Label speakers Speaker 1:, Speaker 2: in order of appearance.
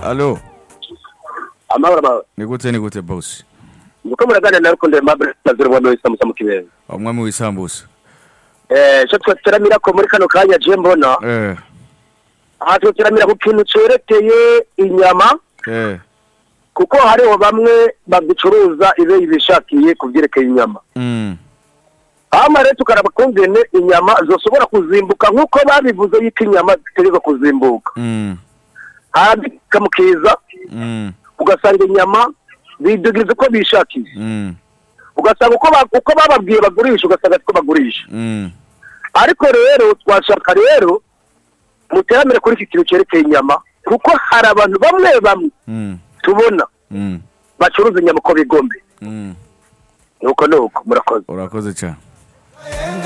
Speaker 1: alo
Speaker 2: amahoro amahoro
Speaker 1: ni gute ni gute bosi
Speaker 2: nuko muraganira na rukundo aimable nazira umwami w'isambusa mu kibenga
Speaker 1: umwami w'isambusa
Speaker 2: eh cyo twateramira ko muri kano kanya je mbona
Speaker 1: eh
Speaker 2: aha twateramira ku kintu cerekeye inyama
Speaker 1: eh
Speaker 2: kuko hariho bamwe bazicuruza ibe ibishakiye ku byerekeye inyama
Speaker 1: mm
Speaker 2: hama rero tukaraba kungene inyama zoshobora kuzimbuka nk'uko babivuze yuko inyama zitegerezwa kuzimbuka
Speaker 1: mm
Speaker 2: handi kamukiza
Speaker 1: mm
Speaker 2: ugasanga inyama bidugiriza uko bishakiye
Speaker 1: mm
Speaker 2: ugasanga uko ba- uko bababwiye bagurisha ugasanga siko bagurisha
Speaker 1: mm
Speaker 2: ariko rero twashaka rero muteramire kuri iki kintu cyerekeye inyama kuko hari abantu bamwe bamwe
Speaker 1: mm
Speaker 2: tubona
Speaker 1: mm
Speaker 2: bacuruza inyama uko bigombe
Speaker 1: mm
Speaker 2: nuko nuko murakoze
Speaker 1: urakoze cyane